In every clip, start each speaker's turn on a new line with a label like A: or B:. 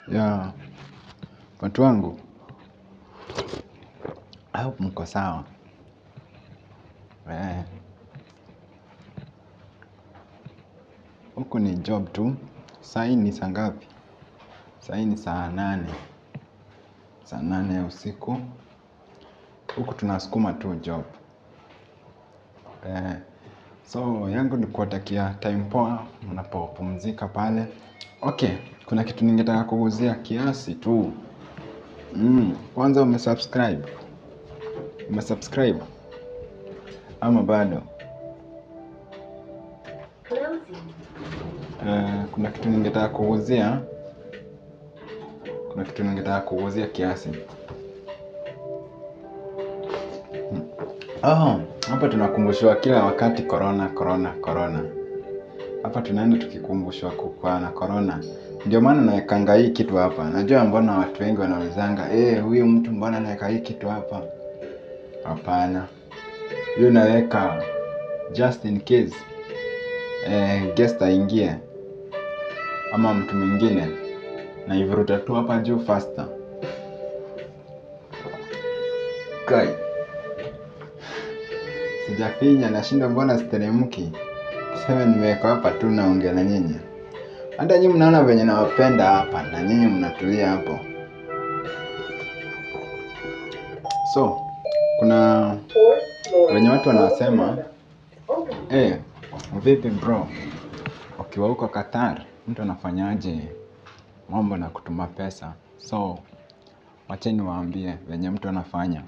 A: Ya watu wangu, I hope mko sawa. Huku ni job tu, sai ni saa ngapi? Sai ni saa nane, saa nane ya usiku. Huku tunasukuma tu job. So yangu ni kuwatakia time poa, mnapopumzika pale. Okay, kuna kitu ningetaka kugusia kiasi tu. Kwanza umesubscribe, umesubscribe, ama bado. Kuna kitu ningetaka kugusia, kuna kitu ningetaka kugusia kiasi. Hapa tunakumbushwa kila wakati corona, corona, corona. Hapa tunaenda tukikumbushwa kukuwa na corona. Ndio maana nawekanga hii kitu hapa. Najua mbona watu wengi wanaulizanga, eh, huyu mtu mbona anaweka hii kitu hapa? Hapana. Hiyo naweka just in case guest aingie ama mtu mwingine naivuruta tu hapa juu faster. Kai. Sijafinya nashindwa mbona siteremki. Tuseme nimeweka hapa tu naongea na nyinyi. Hata nyinyi mnaona venye nawapenda hapa na nyinyi mnatulia hapo. So, kuna venye watu wanasema, eh, vipi bro, ukiwa huko Qatar, mtu anafanyaje mambo na kutuma pesa. So, wacha niwaambie venye mtu anafanya.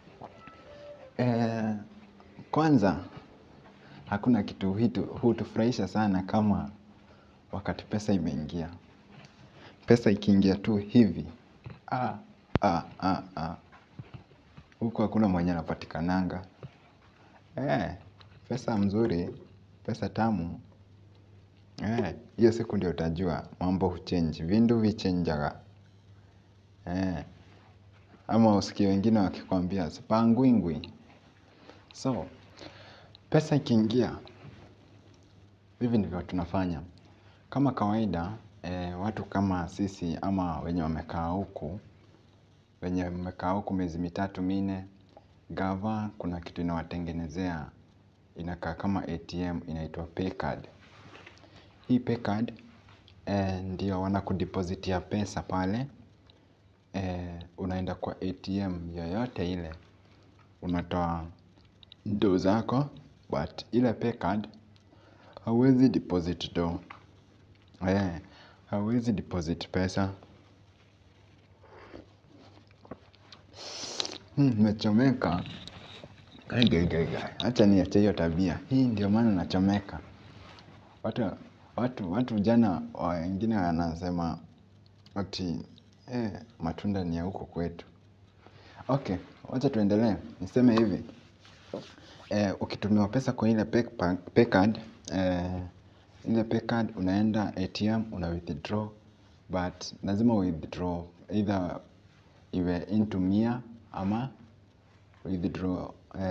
A: Kwanza, hakuna kitu hutufurahisha sana kama wakati pesa imeingia. Pesa ikiingia tu hivi. Ah, ah, ah, ah. Huku hakuna mwenye anapatikananga. Eh, pesa mzuri, pesa tamu. Eh, hiyo siku ndio utajua mambo huchange, vindu vichenjaga. Eh, ama usikie wengine wakikwambia sipangwingwi. So, pesa ikiingia, hivi ndivyo tunafanya. Kama kawaida, watu kama sisi ama wenye wamekaa huku, wenye wamekaa huku miezi mitatu minne, gava kuna kitu inawatengenezea, inakaa kama ATM, inaitwa paycard. Hii paycard, ndio wanakudepositia pesa pale, unaenda kwa ATM yoyote ile, unatoa do zako, but ile paycard, hauwezi deposit do. Hauwezi deposit pesa. Nimechomeka. Acha niache hiyo tabia. Hii ndio maana nachomeka. Watu jana wengine wanasema ati matunda ni ya huku kwetu. Ok, wacha tuendelee. Niseme hivi. Ukitumiwa pesa kwa ile paycard ile paycard unaenda ATM una withdraw but lazima withdraw either iwe into mia ama withdraw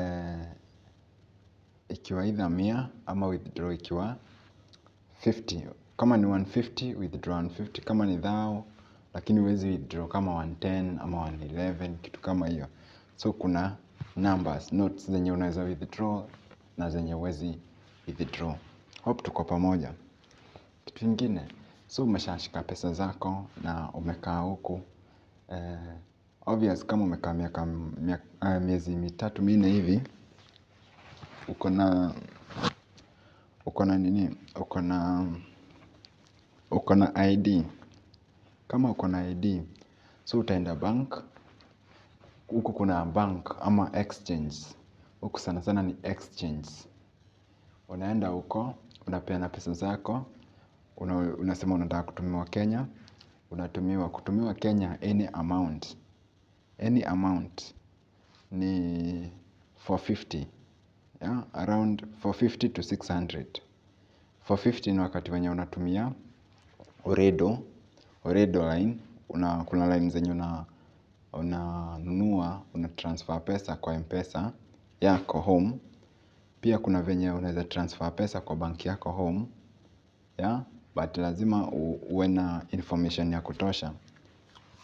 A: ikiwa either mia ama withdraw ikiwa hamsini. Kama ni mia moja na hamsini withdraw mia moja na hamsini kama ni thao lakini huwezi withdraw kama mia na kumi ama mia na kumi kitu kama hiyo so kuna numbers notes zenye unaweza withdraw na zenye huwezi withdraw hope tuko pamoja kitu ingine so umeshashika pesa zako na umekaa huku obvious kama umekaa miaka miezi mitatu minne hivi uko na uko na nini uko na uko na ID kama uko na ID so utaenda bank huku kuna bank ama exchange huku sana sana ni exchange unaenda huko unapeana pesa zako unasema unataka kutumiwa Kenya unatumiwa kutumiwa Kenya any amount any amount ni mia nne na hamsini around mia nne na hamsini to sita mia mia na hamsini ni wakati wenye unatumia Oredo Oredo line kuna line zenye unanunua unatransfer pesa kwa mpesa yako home pia kuna venye unaweza transfer pesa kwa banki yako home but lazima uwe na information ya kutosha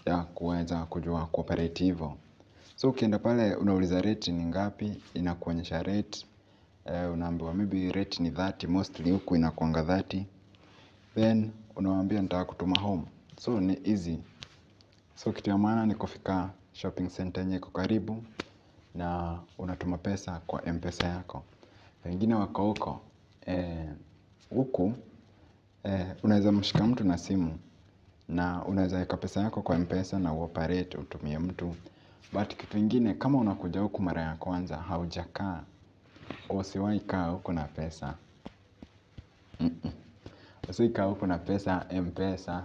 A: ya kuweza kujua kuoperate hivo. So ukienda pale unauliza rate ni ngapi, inakuonyesha rate, unaambiwa maybe rate ni thelathini, mostly huku inakuanga thelathini, then unawaambia nataka kutuma home, so ni easy. So kitu ya maana ni kufika shopping center yenye iko karibu na unatuma pesa kwa mpesa yako. Wengine wako huko, huku unaweza mshika mtu na simu na unaweza weka pesa yako kwa mpesa na uoperate utumie mtu. But kitu ingine kama unakuja huku mara ya kwanza haujakaa usiwahi kaa huku na pesa. Usiwahi kaa huku na pesa mpesa.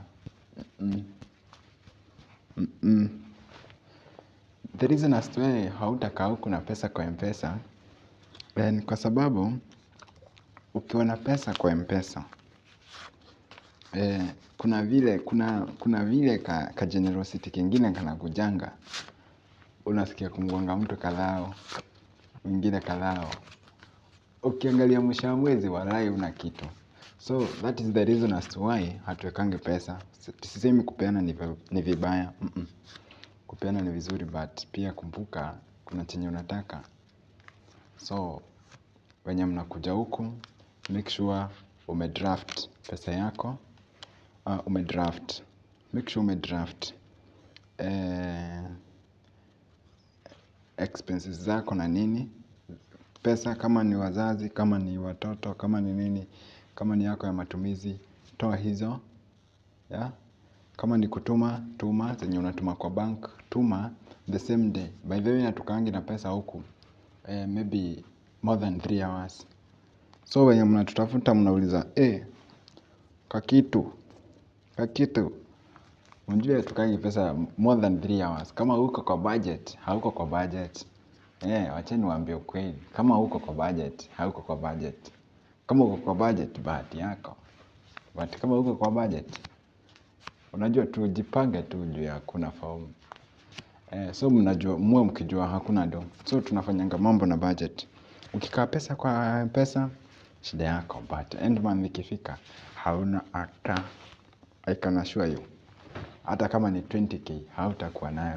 A: The reason as to why hautakaa huku na pesa kwa mpesa ni kwa sababu ukiwa na pesa kwa mpesa kuna vile kajenerosity kengine kanakujanga. Unasikia kungwanga mtu kadhao, mwingine kadhao. Ukiangalia mwisho wa mwezi walai huna kitu So that is the reason as to why hatuwekangi pesa. Sisemi kupeana ni vibaya. Kupeana ni vizuri but pia kumbuka kuna chenye unataka. So wenye mnakuja huku make sure umedraft pesa yako. Umedraft make sure umedraft expenses zako na nini. Pesa kama ni wazazi, kama ni watoto, kama ni nini. Kama ni yako ya matumizi, toa hizo. Kama ni kutuma, tuma, zenye unatuma kwa bank. Tuma the same day, by the way hatukaangi na pesa huku maybe more than three hours. So wenye mnatutafuta mnauliza eh, kakitu, kakitu mjue hatukaangi pesa more than three hours. Kama hauko kwa budget, hauko kwa budget. Wacheni niwaambie ukweli, kama hauko kwa budget, hauko kwa budget. Kama uko kwa budget, bahati yako but kama hauko kwa budget, unajua tu jipange tu juu ya hakuna faulu. So mnajua, muwe mkijua hakuna do. So tunafanyanga mambo na budget. Ukikaa pesa kwa pesa, shida yako but end month ikifika, hauna hata, I can assure you. Hata kama ni 20k, hautakuwa nayo.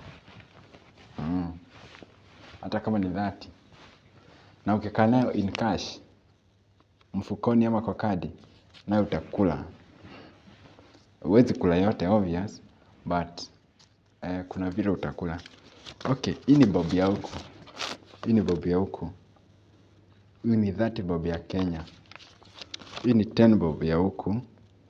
A: Hata kama ni thelathini. Na ukikaa nayo in cash, mfukoni ama kwa kadi, nayo utakula. Huwezi kula yote obvious, but kuna vile utakula. Ok, hii ni bob ya huku. Hii ni bob ya huku. Hii ni thelathini bob ya Kenya. Hii ni kumi bob ya huku.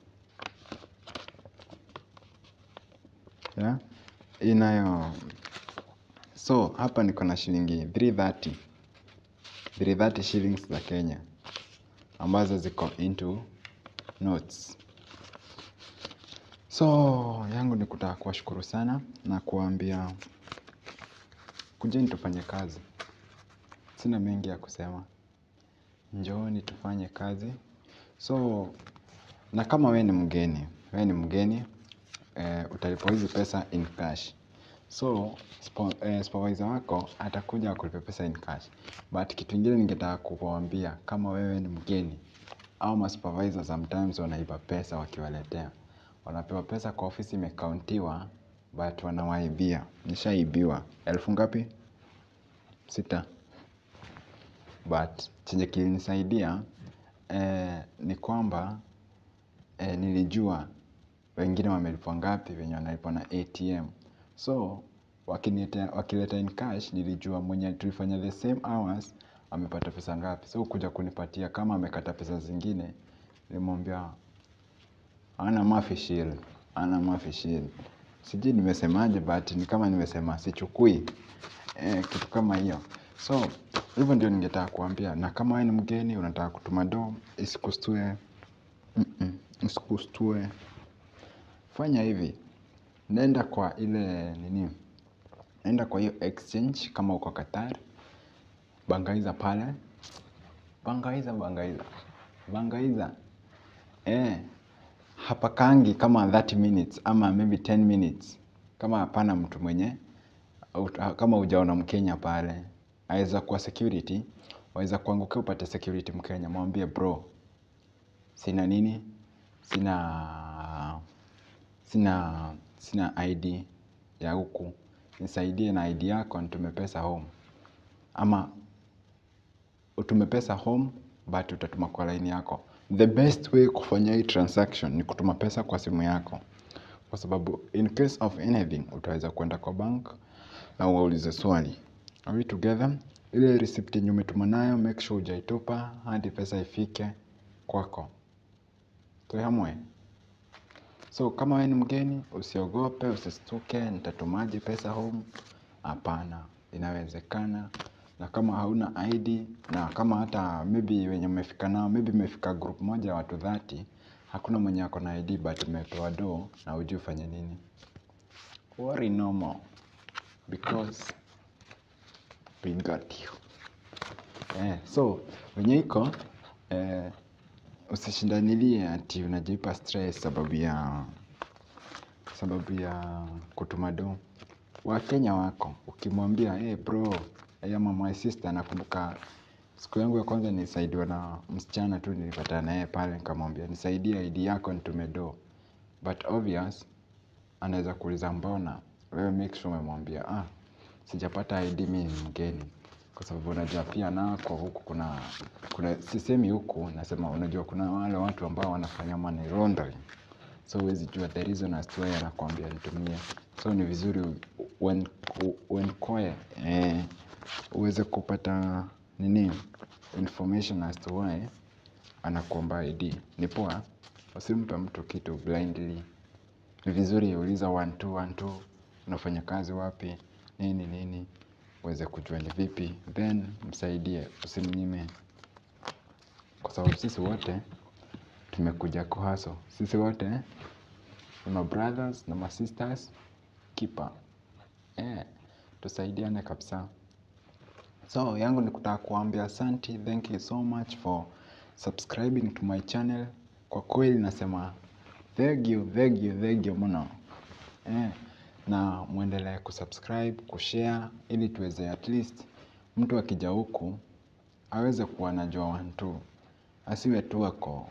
A: Hii nayo, so hapa niko na shilingi mia tatu na thelathini. mia tatu na thelathini shillings za Kenya. Ambazo ziko into notes. So yangu ni kutaka kuwashukuru sana na kuwaambia kujeni tufanye kazi. Sina mengi ya kusema. Njooni tufanye kazi. So na kama we ni mgeni, we ni mgeni, utalipwa hizi pesa in cash. So supervisor wako atakuja akulipe pesa in cash. But kitu ingine ningetaka kuwaambia kama wewe ni mgeni hao masupervisor sometimes wanaiba pesa wakiwaletea. Wanapewa pesa kwa ofisi imekauntiwa but wanawaibia. Nishaibiwa. Elfu ngapi? Sita. But chenye kilinisaidia ni kwamba nilijua wengine wamelipwa ngapi wenye wanalipwa na ATM. So wakileta in cash nilijua mwenye tulifanya the same hours amepata pesa ngapi. So kuja kunipatia kama amekata pesa zingine nilimwambia hana mafi shield, hana mafi shield. Sijui nimesemaje but ni kama nimesema sichukui kitu kama hiyo. So hivyo ndio ningetaka kuwaambia na kama we ni mgeni unataka kutuma do isikushtue, isikushtue. Fanya hivi, nenda kwa ile nini, nenda kwa hiyo exchange kama uko Qatar. Bangaiza pale, bangaiza, bangaiza, bangaiza. Hapakaangi kama thelathini minutes ama maybe kumi minutes. Kama hapana mtu mwenye, kama hujaona mkenya pale aweza kuwa security, waweza kuangukia upate security mkenya. Mwambie bro, sina nini, sina sina ID ya huku, nisaidie na ID yako nitume pesa home. Ama utume pesa home but utatuma kwa line yako. The best way kufanya hii transaction ni kutuma pesa kwa simu yako. Kwa sababu in case of anything utaweza kwenda kwa bank na uwaulize swali. Are we together? Ile receipt yenye umetuma nayo make sure hujaitupa hadi pesa ifike kwako. Tuwe hamwe. So kama wewe ni mgeni usiogope, usistuke, nitatumaje pesa home? Hapana, inawezekana. Na kama hauna ID na kama hata maybe wenye mmefika nao, maybe mmefika group moja ya watu dhati, hakuna mwenye ako na ID but umepewa do na hujui ufanye nini. Worry no more because we got you. Eh, so wenye iko eh, usishindanilie ati unajipa stress sababu ya sababu ya kutuma do. Wakenya wako ukimwambia hey bro hey ama my sister nakumbuka siku yangu ya kwanza nilisaidiwa na msichana tu nilipatana na yeye pale nikamwambia nisaidie ID yako nitume do but obvious anaweza kuuliza mbona wewe make sure umemwambia ah sijapata ID mimi ni mgeni kwa sababu unajua pia nako huku kuna kuna sisemi huku nasema unajua kuna wale watu ambao wanafanya money laundering so huwezi jua the reason as to why anakuambia nitumie so ni vizuri when when quiet eh, uweze kupata nini information as to why anakuomba ID ni poa usimpe mtu kitu blindly ni vizuri uliza one two one two unafanya kazi wapi nini nini uweze kujua ni vipi then msaidie usimnyime kwa sababu sisi wote tumekuja kuhustle sisi wote ni ma brothers na ma sisters keeper eh tusaidiane kabisa so yangu ni kutaka kuambia asanti thank you so much for subscribing to my channel kwa kweli nasema thank you thank you thank you mno eh na muendelee kusubscribe kushare ili tuweze at least mtu akija huku aweze kuwa anajua one two asiwe tu ako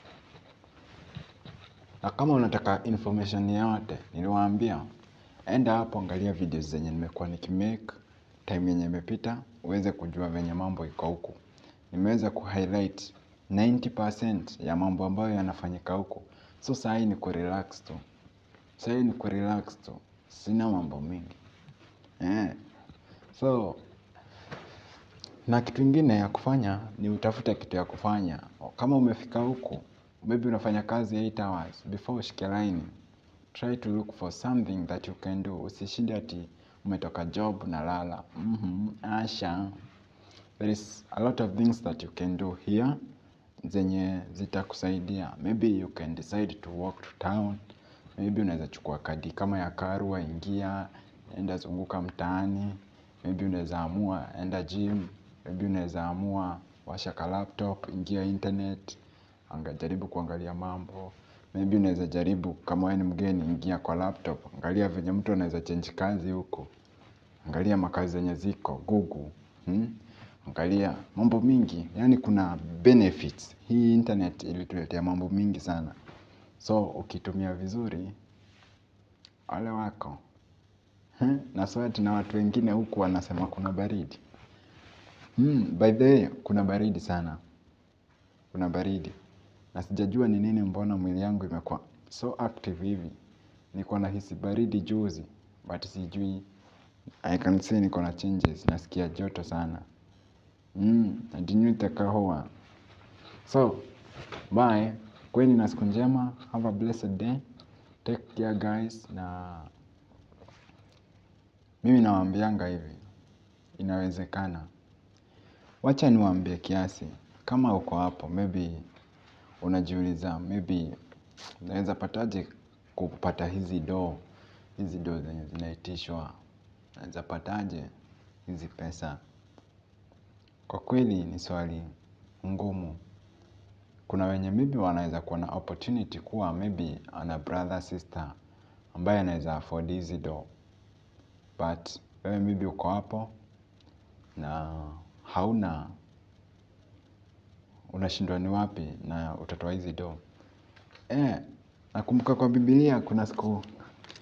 A: na kama unataka information yoyote niliwaambia enda hapo angalia videos zenye nimekuwa nikimake time yenye imepita uweze kujua venye mambo iko huku nimeweza kuhighlight 90% ya mambo ambayo yanafanyika huku so sahii ni kurelax tu sahii ni kurelax tu sina mambo mingi eh. so na kitu ingine ya kufanya ni utafute kitu ya kufanya kama umefika huku maybe unafanya kazi 8 hours before ushike line try to look for something that you can do usishinde ati umetoka job na lala mm-hmm. asha there is a lot of things that you can do here zenye zitakusaidia maybe you can decide to walk to town maybe unaweza chukua kadi kama ya karua ingia enda zunguka mtaani maybe unaweza amua enda gym maybe unaweza amua washa ka laptop ingia internet angajaribu kuangalia mambo maybe unaweza jaribu kama wewe ni mgeni ingia kwa laptop angalia venye mtu anaweza change kazi huko angalia makazi zenye ziko google hmm? angalia mambo mingi yani kuna benefits hii internet ilituletea mambo mingi sana so ukitumia vizuri wale wako hmm? na swati na watu wengine huku wanasema kuna baridi hmm, by the way kuna baridi sana kuna baridi na sijajua ni nini mbona mwili yangu imekuwa so active hivi niko nahisi baridi juzi but sijui I can say niko na changes nasikia joto sana mm, najinyu itakahoa so bye kweni na siku njema have a blessed day take care guys na mimi nawaambianga hivi inawezekana wacha niwaambie kiasi kama uko hapo maybe unajiuliza maybe naweza pataje kupata hizi doo hizi doo zenye zinaitishwa naweza pataje hizi pesa kwa kweli ni swali ngumu kuna wenye maybe wanaweza kuwa na opportunity kuwa maybe ana brother sister ambaye anaweza afford hizi doo but wewe maybe uko hapo na hauna unashindwa ni wapi na utatoa hizi doo eh nakumbuka kwa biblia kuna siku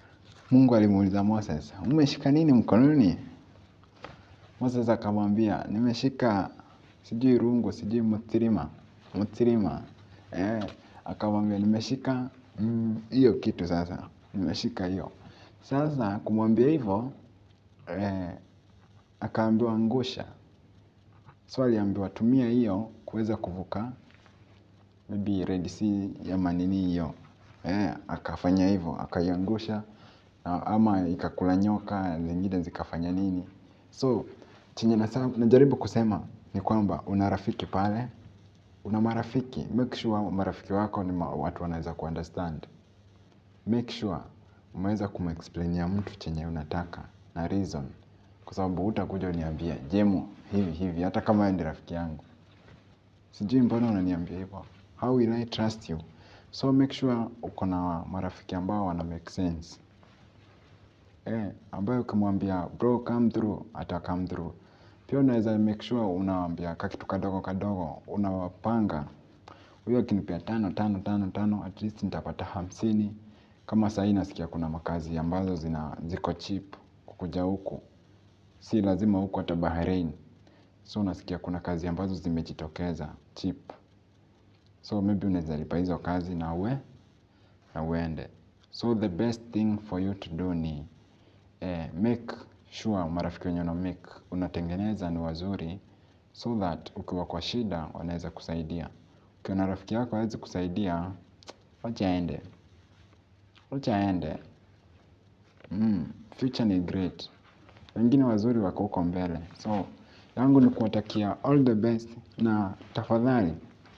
A: Mungu alimuuliza Moses, umeshika nini mkononi? Moses akamwambia, nimeshika sijui rungu, sijui mutirima, mutirima. Eh, akamwambia nimeshika hiyo mm, kitu sasa, nimeshika hiyo. Sasa kumwambia hivyo eh, akaambiwa angusha. So aliambiwa tumia hiyo kuweza kuvuka maybe Red Sea ya manini hiyo. Eh, akafanya hivyo, akaiangusha ama ikakula nyoka, zingine zikafanya nini. So chenye najaribu kusema ni kwamba una rafiki pale, una marafiki, make sure marafiki wako ni watu wanaweza kuunderstand. Make sure umeweza kumexplainia mtu chenye unataka na reason. Kwa sababu hutakuja uniambie, Jemo, hivi hivi, hata kama wewe ni rafiki yangu. Sijui mbona unaniambia hivyo. How will I trust you? So make sure uko na marafiki ambao wana make sense. Eh, ambayo ukimwambia bro come through, ata come through. Pia unaweza make sure unawaambia kakitu kadogo kadogo, unawapanga. Huyo akinipea tano, tano, tano, tano, at least nitapata hamsini. Kama sahii nasikia kuna makazi ambazo zina ziko cheap kukuja huku. Si lazima huku hata Bahrain. So unasikia kuna kazi ambazo zimejitokeza cheap. So maybe unaweza lipa hizo kazi na uwe na uende. So the best thing for you to do ni eh, make sure marafiki wenye una make unatengeneza ni wazuri so that ukiwa kwa shida wanaweza kusaidia. Ukiwa na rafiki yako hawezi kusaidia, wacha aende, wacha aende. Mm, future ni great. Wengine wazuri wako huko mbele. So yangu ni kuwatakia all the best na tafadhali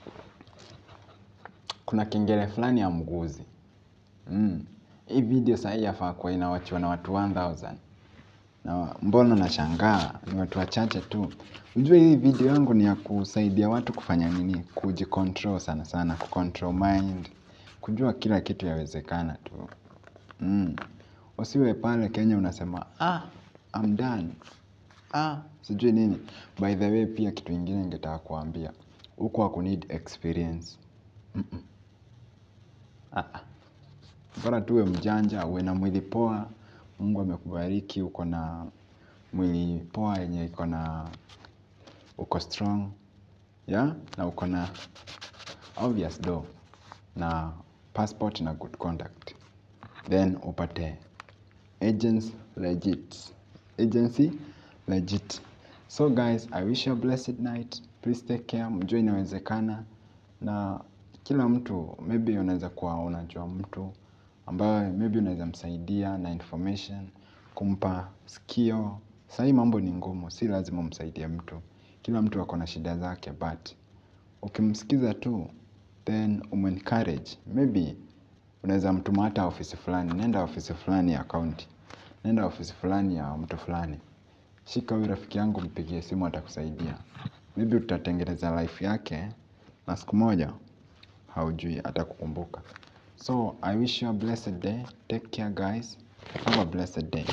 A: kuna kengele fulani ya mguzi. Mm. Hii video sahii yafaa kuwa inawachiwa na watu 1000. Na mbona nashangaa ni watu wachache tu. Ujue hii video yangu ni ya kusaidia watu kufanya nini, kujicontrol sana sana, kucontrol mind, kujua kila kitu yawezekana tu. Mm. Usiwe pale Kenya unasema, ah, I'm done. Ah, sijui nini. By the way pia kitu ingine ningetaka kuambia. Huku hakuneed experience. Mm -mm. Ah, ah. Bora tu uwe mjanja, uwe na mwili poa, Mungu amekubariki, uko na mwili poa yenye iko na uko strong, yeah, na uko na obvious do, na passport na good conduct. Then upate agents legit. Agency legit. So guys, I wish you a blessed night. Please take care, mjue inawezekana. Na kila mtu, maybe unaweza kuwa unajua mtu ambaye maybe unaweza msaidia na information, kumpa sikio. Sahii mambo ni ngumu, si lazima umsaidie mtu. Kila mtu ako na shida zake, but ukimsikiza tu, then umencourage. Maybe unaweza mtuma hata ofisi fulani, nenda ofisi fulani ya county, nenda ofisi fulani ya mtu fulani. Shika huyu rafiki yangu, mpigie simu, atakusaidia. Maybe utatengeneza life yake, na siku moja haujui atakukumbuka. So I wish you a blessed day. Take care guys. Have a blessed day.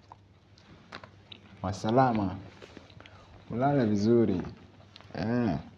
A: Wasalama. Ulale vizuri. Eh.